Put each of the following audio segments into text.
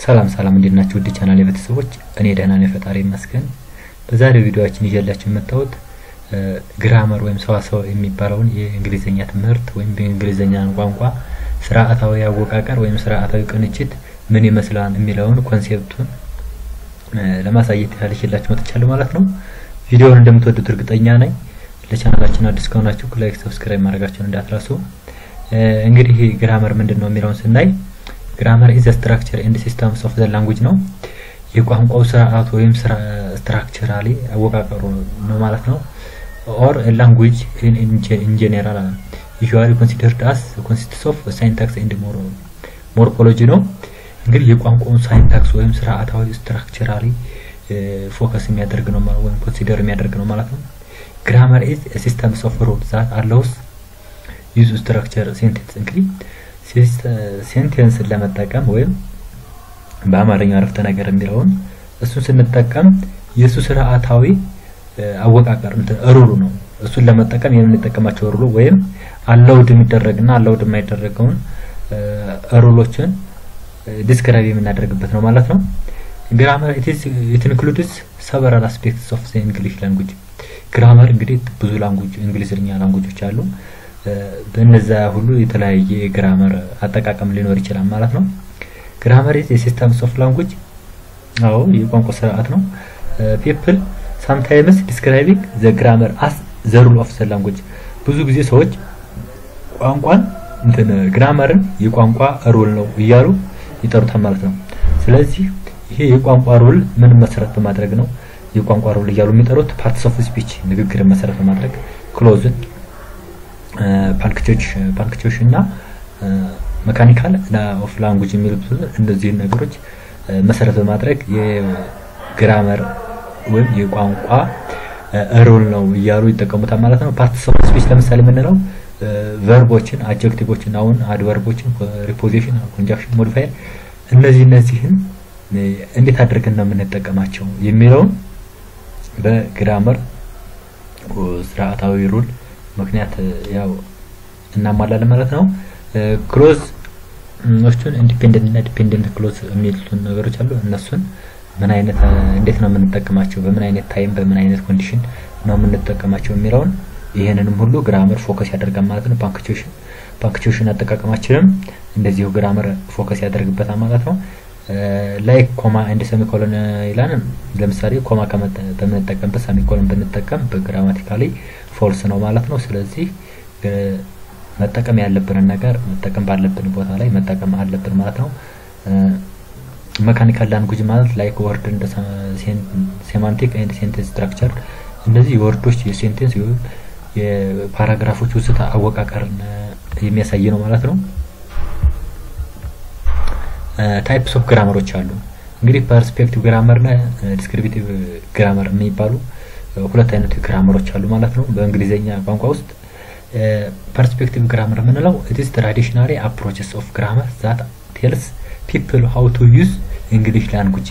ሰላም ሰላም እንዴት ናችሁ? ውድ ቻናል የቤተሰቦች እኔ ደህና ነኝ፣ ፈጣሪ ይመስገን። በዛሬው ቪዲዮአችን ይዤላችሁ የመጣሁት ግራመር ወይም ሰዋሰው የሚባለውን የእንግሊዝኛ ትምህርት ወይም በእንግሊዝኛ ቋንቋ ስርዓታዊ አወቃቀር ወይም ስርዓታዊ ቅንጅት ምን ይመስላል የሚለውን ኮንሴፕቱን ለማሳየት ያህል ይዤላችሁ መጥቻለሁ ማለት ነው። ቪዲዮውን እንደምትወዱት እርግጠኛ ነኝ። ለቻናላችን አዲስ ከሆናችሁ ላይክ፣ ሰብስክራይብ ማድረጋችሁን እንዳትረሱ። እንግዲህ ግራመር ምንድን ነው የሚለውን ስናይ ግራመር ኢዝ ስትራክቸር ኤንድ ሲስተምስ ኦፍ ዘ ላንጉጅ ነው። የቋንቋው ስርዓት ወይም ስትራክቸራሊ አወቃቀሩ ነው ማለት ነው። ኦር ላንጉጅ ኢን ጄኔራል ዩዥዋሊ ኮንሲደርድ አስ ኮንሲስትስ ኦፍ ሳይንታክስ ኤንድ ሞርፎሎጂ ነው። እንግዲህ የቋንቋውን ሳይንታክስ ወይም ስርዓታዊ ስትራክቸራሊ ፎከስ የሚያደርግ ነው ወይም ኮንሲደር የሚያደርግ ነው ማለት ነው። ግራመር ኢዝ ሲስተምስ ኦፍ ሩል ዛት አለውስ ዩዝ ስትራክቸር ሴንቴንስ እንግዲህ ሴንቴንስን ለመጠቀም ወይም በአማርኛው አረፍተ ነገር የሚለውን እሱን ስንጠቀም የእሱ ስርዓታዊ አወቃቀር ሩሉ ነው። እሱን ለመጠቀም የምንጠቀማቸው ሩሉ ወይም አላውድ የሚደረግና አላውድ የማይደረገውን ሩሎችን ዲስክራይብ የምናደርግበት ነው ማለት ነው። ግራመር ኢት ኢንክሉድስ ሰቨራል አስፔክትስ ኦፍ ዘ እንግሊሽ ላንጉጅ። ግራመር እንግዲህ ብዙ ላንጉጅ እንግሊዝኛ ላንጉጆች አሉ። በእነዛ ሁሉ የተለያየ ግራመር አጠቃቀም ሊኖር ይችላል ማለት ነው። ግራመር ኢዝ የሲስተምስ ኦፍ ላንጉጅ አዎ የቋንቋ ስርዓት ነው። ፒፕል ሳምታይምስ ዲስክራይቢንግ ዘ ግራመር አስ ዘ ሩል ኦፍ ዘ ላንጉጅ ብዙ ጊዜ ሰዎች ቋንቋን እንትን ግራመርን የቋንቋ ሩል ነው እያሉ ይጠሩታል ማለት ነው። ስለዚህ ይሄ የቋንቋ ሩል ምን መሰረት በማድረግ ነው የቋንቋ ሩል እያሉ የሚጠሩት? ፓርትስ ኦፍ ስፒች ንግግርን መሰረት በማድረግ ክሎዝን ፓንክቾች እና መካኒካል ኦፍ ላንጉጅ የሚሉት እነዚህን ነገሮች መሰረት በማድረግ የግራመር ወይም የቋንቋ ሩል ነው እያሉ ይጠቀሙታል ማለት ነው። ፓርትስ ኦፍ ስፒች ለምሳሌ የምንለው ቨርቦችን፣ አጀክቲቮችን፣ አሁን አድቨርቦችን፣ ሪፖዚሽን፣ ኮንጃክሽን፣ ሞዲፋየር እነዚህ እነዚህን እንዴት አድርገን ነው የምንጠቀማቸው የሚለውን በግራመር ስርዓታዊ ሩል ምክንያት ያው እናሟላለን ማለት ነው። ክሎዝ ኖቹን ኢንዲፔንደንት እና ዲፔንደንት ክሎዝ የሚሉትን ነገሮች አሉ። እነሱን ምን አይነት እንዴት ነው የምንጠቀማቸው፣ በምን አይነት ታይም፣ በምን አይነት ኮንዲሽን ነው የምንጠቀማቸው የሚለውን ይህንንም ሁሉ ግራመር ፎከስ ያደርጋል ማለት ነው። ፓንክቹዌሽን ፓንክቹዌሽን አጠቃቀማችንም እንደዚሁ ግራመር ፎከስ ያደርግበታል ማለት ነው። ላይክ ኮማ ኤንድ ሰሚኮሎን ይላል። ለምሳሌ ኮማ በምንጠቀምበት ሰሚኮሎን ብንጠቀም በግራማቲካሊ ፎልስ ነው ማለት ነው። ስለዚህ መጠቀም ያለብንን ነገር መጠቀም ባለብን ቦታ ላይ መጠቀም አለብን ማለት ነው። መካኒካል ላንጉጅ ማለት ላይክ ወርድ እንደ ሴማንቲክ ኤንድ ሴንቴንስ ስትራክቸር እነዚህ የወርዶች የሴንቴንስ የፓራግራፎች ውስጥ አወቃቀርን የሚያሳይ ነው ማለት ነው። ታይፕስ ኦፍ ግራመሮች አሉ። እንግዲህ ፐርስፔክቲቭ ግራመር እና ዲስክሪፕቲቭ ግራመር የሚባሉ ሁለት አይነት ግራመሮች አሉ ማለት ነው። በእንግሊዝኛ ቋንቋ ውስጥ ፐርስፔክቲቭ ግራመር የምንለው ኢትስ ትራዲሽናሊ አፕሮችስ ኦፍ ግራመር ዛት ቴልስ ፒፕል ሃው ቱ ዩዝ እንግሊሽ ላንጉጅ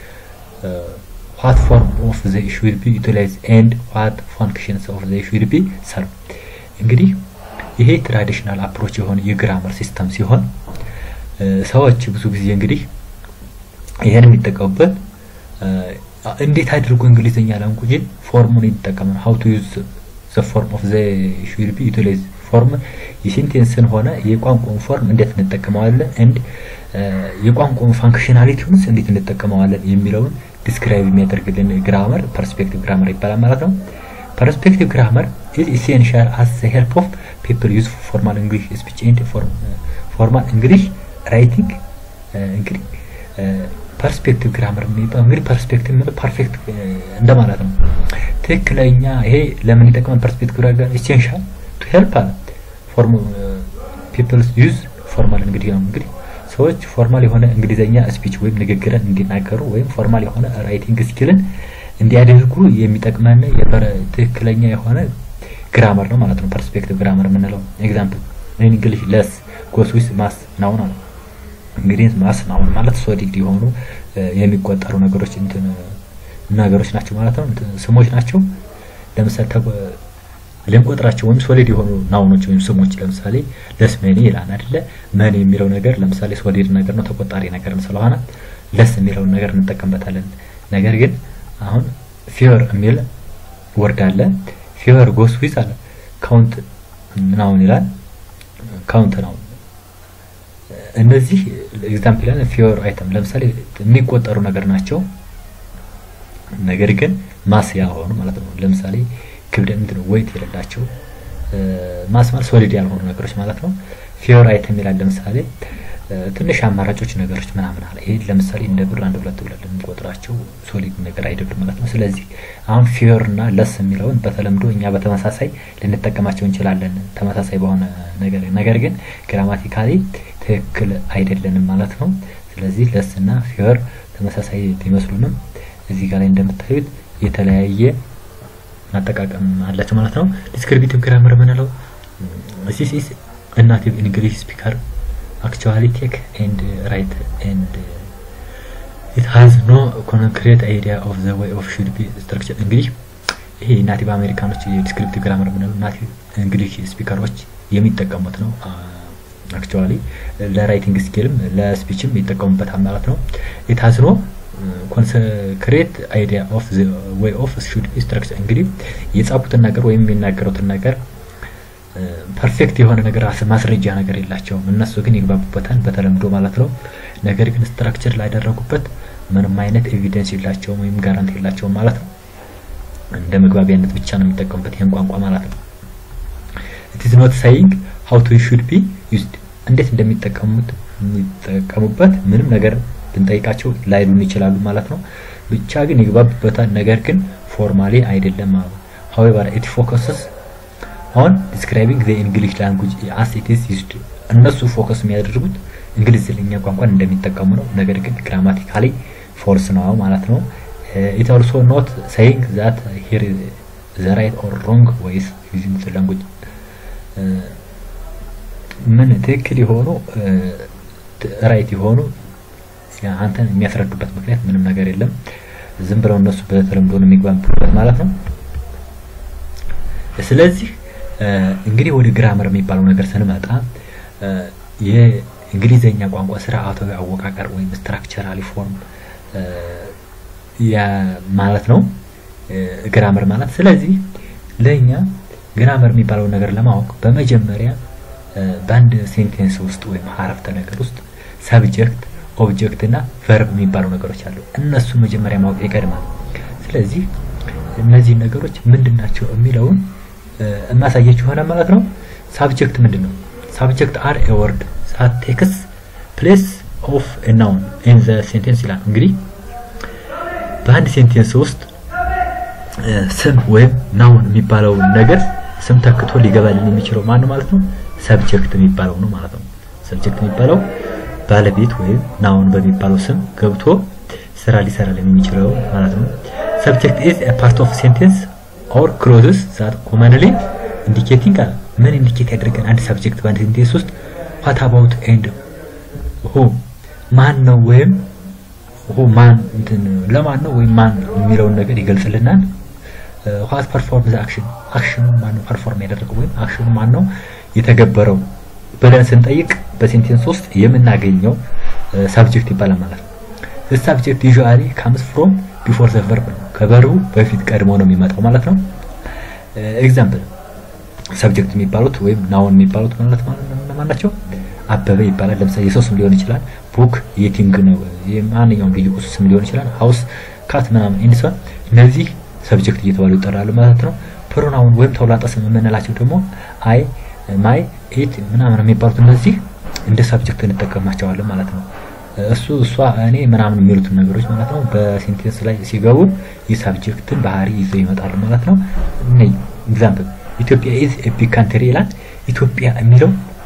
ዋት ፎርም ኦፍ ዘ ሹድ ቢ ዩቲላይዝ ኤንድ ዋት ፋንክሽንስ ኦፍ ዘ ሹድ ቢ ሰርቭ። እንግዲህ ይሄ ትራዲሽናል አፕሮች የሆነ የግራመር ሲስተም ሲሆን ሰዎች ብዙ ጊዜ እንግዲህ ይሄን የሚጠቀሙበት እንዴት አድርጎ እንግሊዝኛ ላንጉጅን ፎርሙን ይጠቀሙ ሀው ቱ ዩዝ ዘ ፎርም ኦፍ ዘ ሹድ ቢ ዩቲላይዝ ፎርም የሴንቴንስን ሆነ የቋንቋውን ፎርም እንዴት እንጠቀመዋለን ኤንድ የቋንቋውን ፋንክሽናሊቲውንስ እንዴት እንጠቀመዋለን የሚለውን ዲስክራይብ የሚያደርግልን ግራመር ፐርስፔክቲቭ ግራመር ይባላል ማለት ነው። ፐርስፔክቲቭ ግራመር ኢዝ ኢሴንሻል አስ ዘ ሄልፕ ኦፍ ፒፕል ዩዝ ፎርማል እንግሊሽ ስፒች ኤንድ ፎርማል እንግሊሽ ራይቲንግ እንግዲህ ፐርስፔክቲቭ ግራመር የሚባለው እንግዲህ ፐርስፔክቲቭ ማለት ፐርፌክት እንደማለት ነው። ትክክለኛ ይሄ ለምን ይጠቅማል? ፐርስፔክቲቭ ግራመር ኢሴንሻል ቱ ሄልፕ አለ ፎርም ፒፕልስ ዩዝ ፎርማል እንግዲህ ነው እንግዲህ ሰዎች ፎርማል የሆነ እንግሊዘኛ ስፒች ወይም ንግግርን እንዲናገሩ ወይም ፎርማል የሆነ ራይቲንግ ስኪልን እንዲያደርጉ የሚጠቅመን ትክክለኛ የሆነ ግራመር ነው ማለት ነው። ፐርስፔክቲቭ ግራመር የምንለው ኤግዛምፕል እንግሊሽ ለስ ጎስ ዊዝ ማስ ናውን አለ እንግዲህ ማስ ናውን ማለት ሶሊድ የሆኑ የሚቆጠሩ ነገሮች እንትን ነገሮች ናቸው ማለት ነው። ስሞች ናቸው። ለምሳሌ ልንቆጥራቸው ወይም ሶሊድ የሆኑ ናውኖች ወይም ስሞች ለምሳሌ ለስመኒ ይላል አይደለ? መን የሚለው ነገር ለምሳሌ ሶሊድ ነገር ነው፣ ተቆጣሪ ነገር ስለሆነ ለስ የሚለውን ነገር እንጠቀምበታለን። ነገር ግን አሁን ፊወር የሚል ወርድ አለ። ፊወር ጎስ ዊዝ አለ ካውንት ምናምን ይላል ካውንት ነው። እነዚህ ኤግዛምፕል ያለ ፊወር አይተም ለምሳሌ የሚቆጠሩ ነገር ናቸው። ነገር ግን ማስ ያልሆኑ ማለት ነው። ለምሳሌ ክብደት ምንድን ነው ወይት የሌላቸው ማስ ማለት ሶሊድ ያልሆኑ ነገሮች ማለት ነው። ፊወር አይተም ይላል ለምሳሌ ትንሽ አማራጮች ነገሮች ምናምን አለ። ይሄ ለምሳሌ እንደ ብር አንድ ሁለት ብለን የምንቆጥራቸው ሶሊድ ነገር አይደሉም ማለት ነው። ስለዚህ አሁን ፊወር እና ለስ የሚለውን በተለምዶ እኛ በተመሳሳይ ልንጠቀማቸው እንችላለን ተመሳሳይ በሆነ ነገር ነገር ግን ግራማቲካሊ ትክክል አይደለንም ማለት ነው። ስለዚህ ለስ እና ፊወር ተመሳሳይ ቢመስሉንም እዚህ ጋር ላይ እንደምታዩት የተለያየ አጠቃቀም አላቸው ማለት ነው። ዲስክሪፕቲቭ ግራመር የምንለው ዚስ ኢዝ ናቲቭ ኢንግሊሽ ስፒከር actually take and write and it has no concrete idea of the way of should be structure እንግዲህ ይሄ ናቲቭ አሜሪካኖች የዲስክሪፕቲቭ ግራመር የምንለው ናቲቭ እንግሊሽ ስፒከሮች የሚጠቀሙት ነው። አክቹዋሊ ለራይቲንግ ስኪልም ለስፒችም ይጠቀሙበታል ማለት ነው። ኢት ሃዝ ኖ ኮንክሬት አይዲያ ኦፍ ዘ ዌይ ኦፍ ሹድ ቢ ስትራክቸር እንግዲህ የጻፉትን ነገር ወይም የሚናገሩትን ነገር ፐርፌክት የሆነ ነገር ማስረጃ ነገር የላቸውም። እነሱ ግን ይግባቡበታል በተለምዶ ማለት ነው። ነገር ግን ስትራክቸር ላደረጉበት ምንም አይነት ኤቪደንስ የላቸውም ወይም ጋራንቲ የላቸውም ማለት ነው። እንደ መግባቢያነት ብቻ ነው የሚጠቀሙበት ይህን ቋንቋ ማለት ነው። ኢት ኢዝ ኖት ሳይንግ ሃው ቱ ሹድ ቢ ዩዝድ እንዴት እንደሚጠቀሙት የሚጠቀሙበት ምንም ነገር ብንጠይቃቸው ላይሉን ይችላሉ ማለት ነው። ብቻ ግን ይግባቡበታል። ነገር ግን ፎርማሊ አይደለም ማለት ነው። however it focuses on describing the english language as it is used እነሱ ፎከስ የሚያደርጉት እንግሊዝኛ ቋንቋን እንደሚጠቀሙ ነው። ነገር ግን ግራማቲካሊ ፎልስ ነው ማለት ነው። ኢት ኦልሶ ኖት saying that here is the right or wrong ways using the language ምን ትክክል የሆኑ ራይት የሆኑ አንተን የሚያስረዱበት ምክንያት ምንም ነገር የለም። ዝም ብለው እነሱ በተለምዶ ነው የሚግባቡበት ማለት ነው። ስለዚህ እንግዲህ ወደ ግራመር የሚባለው ነገር ስንመጣ የእንግሊዘኛ ቋንቋ ስርዓታዊ አወቃቀር ወይም ስትራክቸራሊ ፎርም ማለት ነው ግራመር ማለት። ስለዚህ ለእኛ ግራመር የሚባለውን ነገር ለማወቅ በመጀመሪያ በአንድ ሴንቴንስ ውስጥ ወይም አረፍተ ነገር ውስጥ ሰብጀክት ኦብጀክት እና ቨርብ የሚባሉ ነገሮች አሉ። እነሱን መጀመሪያ ማወቅ ይቀድማል። ስለዚህ እነዚህ ነገሮች ምንድን ናቸው የሚለውን እናሳያችሁ ይሆናል ማለት ነው። ሳብጀክት ምንድን ነው? ሳብጀክት አር ኤ ወርድ ዛት ቴክስ ፕሌስ ኦፍ ኤ ናውን ኢን ዘ ሴንቴንስ ይላል። እንግዲህ በአንድ ሴንቴንስ ውስጥ ስም ወይም ናውን የሚባለውን ነገር ስም ተክቶ ሊገባልን የሚችለው ማን ነው ማለት ነው? ሰብጀክት የሚባለው ነው ማለት ነው። ሰብጀክት የሚባለው ባለቤት ወይም ናውን በሚባለው ስም ገብቶ ስራ ሊሰራልን የሚችለው ማለት ነው። ሰብጀክት ኢዝ ኤ ፓርት ኦፍ ሴንቴንስ ኦር ክሎዝስ ዛት ኮመንሊ ኢንዲኬቲንግ አለ። ምን ኢንዲኬት ያደርገን አንድ ሰብጀክት በአንድ ሴንቴንስ ውስጥ ዋት አባውት ኤንድ ሁ ማን ነው ወይም ሁ ማን እንትን ለማን ነው ወይም ማን የሚለውን ነገር ይገልጽልናል። ዋት ፐርፎርም ዘ አክሽን አክሽኑ ማን ነው ፐርፎርም ያደረገው ወይም አክሽኑ ማን ነው የተገበረው ብለን ስንጠይቅ በሴንቴንስ ውስጥ የምናገኘው ሳብጀክት ይባላል ማለት ነው። ሳብጀክት ዩዥዋሊ ካምስ ፍሮም ቢፎር ዘ ቨርብ ነው። ከቨርቡ በፊት ቀድሞ ነው የሚመጣው ማለት ነው። ኤግዛምፕል ሰብጀክት የሚባሉት ወይም ናውን የሚባሉት ማለት ማን ናቸው? አበበ ይባላል። ለምሳሌ የሰው ስም ሊሆን ይችላል። ቡክ የቲንግ ነው የማንኛውም ልዩ ቁስ ስም ሊሆን ይችላል። ሀውስ፣ ካት ምናምን ኢንዲሷን እነዚህ ሰብጀክት እየተባሉ ይጠራሉ ማለት ነው። ፕሮናውን ወይም ተውላጠ ስም የምንላቸው ደግሞ አይ፣ ማይ፣ ኢት ምናምን የሚባሉት እነዚህ እንደ ሰብጀክት እንጠቀማቸዋለን ማለት ነው። እሱ እሷ እኔ ምናምን የሚሉትን ነገሮች ማለት ነው በሴንቴንስ ላይ ሲገቡ የሳብጀክትን ባህሪ ይዘው ይመጣሉ ማለት ነው። እኔ ኤግዛምፕል ኢትዮጵያ ኢዝ ኤ ቢግ ካንትሪ ይላል። ኢትዮጵያ የሚለው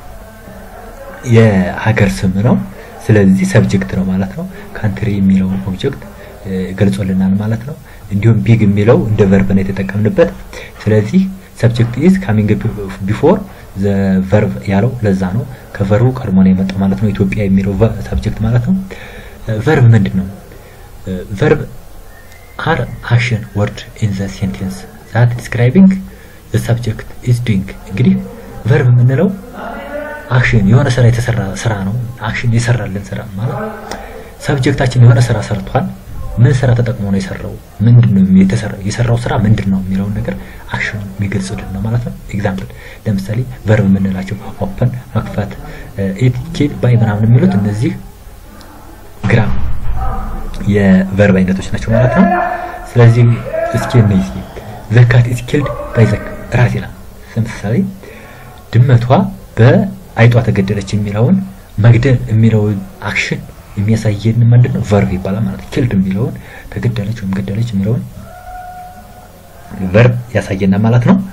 የሀገር ስም ነው። ስለዚህ ሰብጀክት ነው ማለት ነው። ካንትሪ የሚለው ኦብጀክት ገልጾልናል ማለት ነው። እንዲሁም ቢግ የሚለው እንደ ቨርብ ነው የተጠቀምንበት። ስለዚህ ሰብጀክት ኢዝ ካሚንግ ቢፎር ዘ ቨርብ ያለው ለዛ ነው። ከቨርቡ ቀድሞ ነው የመጣው ማለት ነው። ኢትዮጵያ የሚለው ሰብጀክት ማለት ነው። ቨርብ ምንድን ነው? ቨርብ አር አክሽን ወርድ ኢን ዘ ሴንቴንስ ዛት ዲስክራይቢንግ ዘ ሰብጀክት ኢዝ ዱይንግ። እንግዲህ ቨርብ የምንለው አክሽን የሆነ ስራ የተሰራ ስራ ነው። አክሽን የሰራልን ስራ ማለት ሰብጀክታችን የሆነ ስራ ሰርቷል። ምን ስራ ተጠቅሞ ነው የሰራው? ምንድን ነው የተሰራው? የሰራው ስራ ምንድን ነው የሚለውን ነገር አክሽኑን የሚገልጽልን ነው ማለት ነው። ኤግዛምፕል ለምሳሌ ቨርብ የምንላቸው ኦፐን፣ መክፈት፣ ኢት፣ ኪል፣ ባይ ምናምን የሚሉት እነዚህ ግራም የቨርብ አይነቶች ናቸው ማለት ነው። ስለዚህ እስኪ እነዚህ ዘካት ኢዝ ኪልድ ባይ ዘክ ራት ይላል። ለምሳሌ ድመቷ በአይጧ ተገደለች የሚለውን መግደል የሚለውን አክሽን የሚያሳየን ምንድን ነው? ቨርብ ይባላል ማለት ነው። ኪልድ የሚለውን ተገደለች ወይም ገደለች የሚለውን ቨርብ ያሳየናል ማለት ነው።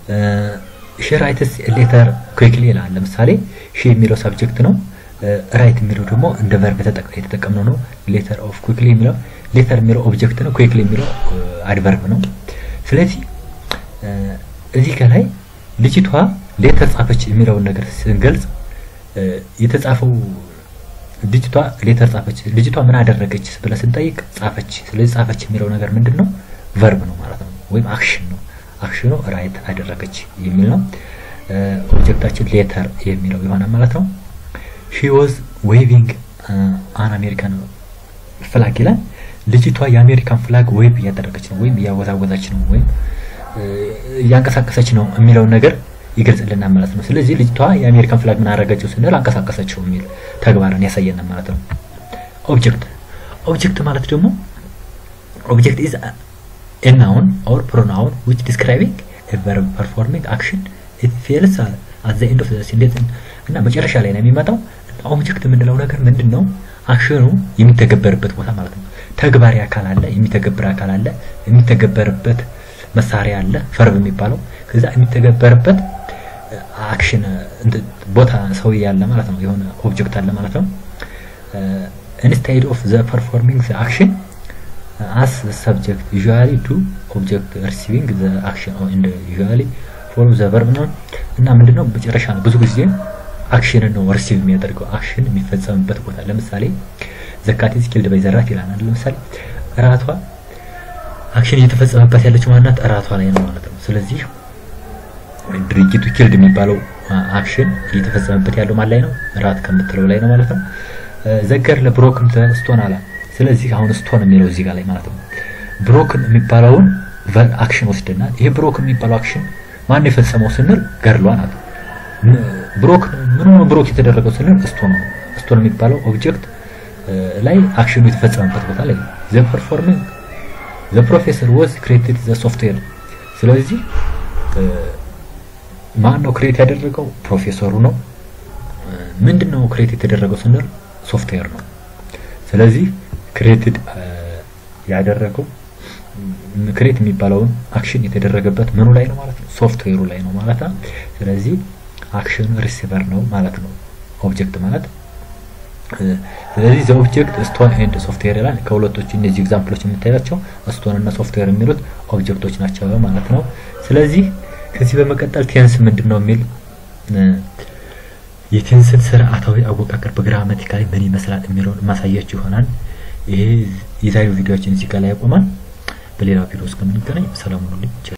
ሺ ራይትስ ሌተር ኩዊክሊ ይላል። ለምሳሌ ሺ የሚለው ሳብጀክት ነው። ራይት የሚለው ደግሞ እንደ ቨርብ የተጠቀምነው ነው። ሌተር ኦፍ ኩዊክሊ የሚለው ሌተር የሚለው ኦብጀክት ነው። ኩዊክሊ የሚለው አድቨርብ ነው። ስለዚህ እዚህ ከላይ ልጅቷ ሌተር ጻፈች የሚለውን ነገር ስንገልጽ የተጻፈው ልጅቷ ሌተር ጻፈች፣ ልጅቷ ምን አደረገች ብለን ስንጠይቅ ጻፈች። ስለዚህ ጻፈች የሚለው ነገር ምንድን ነው? ቨርብ ነው ማለት ነው፣ ወይም አክሽን ነው። አክሽኑ ራይት አደረገች የሚል ነው። ኦብጀክታችን ሌተር የሚለው ይሆናል ማለት ነው። ሺ ወዝ ዌቪንግ አን አሜሪካን ፍላግ ይላል። ልጅቷ የአሜሪካን ፍላግ ዌቭ እያደረገች ነው ወይም እያወዛወዛች ነው ወይም እያንቀሳቀሰች ነው የሚለውን ነገር ይገልጽልናል ማለት ነው። ስለዚህ ልጅቷ የአሜሪካን ፍላግ ምን አደረገችው ስንል አንቀሳቀሰችው የሚል ተግባርን ያሳየናል ማለት ነው። ኦብጀክት ኦብጀክት ማለት ደግሞ ኦብጀክት ኢዝ ኤ ናውን ኦር ፕሮናውን ዊች ዲስክራይቢንግ ኤ ቨርብ ፐርፎርሚንግ አክሽን ኢት ፌልስ አት ዘ ኤንድ ኦፍ ዘ ሴንቴንስ እና መጨረሻ ላይ ነው የሚመጣው። ኦብጀክት የምንለው ነገር ምንድን ነው? አክሽኑ የሚተገበርበት ቦታ ማለት ነው። ተግባሪ አካል አለ፣ የሚተገበር አካል አለ፣ የሚተገበርበት መሳሪያ አለ፣ ቨርብ የሚባለው ከዛ የሚተገበርበት አክሽን ቦታ ሰው ያለ ማለት ነው። የሆነ ኦብጀክት አለ ማለት ነው። ኢንስቴድ ኦፍ ዘ ፐርፎርሚንግ ዘ አክሽን አስ ሰብጀክት ዩዥዋሊ ዱ ኦብጀክት ሪሲቪንግ ዘ አክሽን ኢንድ ዩዥዋሊ ፎርም ዘ ቨርብ ነው እና ምንድነው መጨረሻ ነው። ብዙ ጊዜ አክሽንን ነው ሪሲቭ የሚያደርገው አክሽን የሚፈጸምበት ቦታ። ለምሳሌ ዘካቲዝ ኪልድ ባይ ዘራት ይላል። ለምሳሌ እራቷ አክሽን እየተፈጸመበት ያለችው ማናት? እራቷ ላይ ነው ማለት ነው። ስለዚህ ድርጊቱ ኪልድ የሚባለው አክሽን እየተፈጸመበት ያለው ማን ላይ ነው? እራት ከምትለው ላይ ነው ማለት ነው። ዘገር ለብሮክን ስቶን አላ። ስለዚህ አሁን ስቶን የሚለው እዚህ ጋር ላይ ማለት ነው። ብሮክን የሚባለውን አክሽን ወስደናል። ይሄ ብሮክን የሚባለው አክሽን ማን የፈጸመው ስንል ገርሏ ናት። ብሮክ ምን ነው ብሮክ የተደረገው ስንል ስቶን ነው። ስቶን የሚባለው ኦብጀክት ላይ አክሽኑ የተፈጸመበት ቦታ ላይ ዘ ፐርፎርሚንግ ዘ ፕሮፌሰር ወዝ ክሬትድ ዘ ሶፍትዌር። ስለዚህ ማን ነው ክሬት ያደረገው? ፕሮፌሰሩ ነው። ምንድን ነው ክሬት የተደረገው ስንል ሶፍትዌር ነው። ስለዚህ ክሬትድ ያደረገው ክሬት የሚባለውን አክሽን የተደረገበት ምኑ ላይ ነው ማለት ነው? ሶፍትዌሩ ላይ ነው ማለት ነው። ስለዚህ አክሽኑ ሪሲቨር ነው ማለት ነው ኦብጀክት ማለት ስለዚህ ዘ ኦብጀክት ስቶን ኤንድ ሶፍትዌር ይላል። ከሁለቶቹ እነዚህ ኤግዛምፕሎች የምታያቸው ስቶን እና ሶፍትዌር የሚሉት ኦብጀክቶች ናቸው ማለት ነው። ስለዚህ ከዚህ በመቀጠል ቴንስ ምንድን ነው የሚል የቴንስን ስርዓታዊ አወቃቀር በግራማቲካሊ ምን ይመስላል የሚለውን ማሳያችሁ ይሆናል። ይሄ የዛሬው ቪዲዮችን እዚህ ጋር ላይ ያቆማል። በሌላው ቪዲዮ እስከምንገናኝ ሰላም ሁኑልኝ።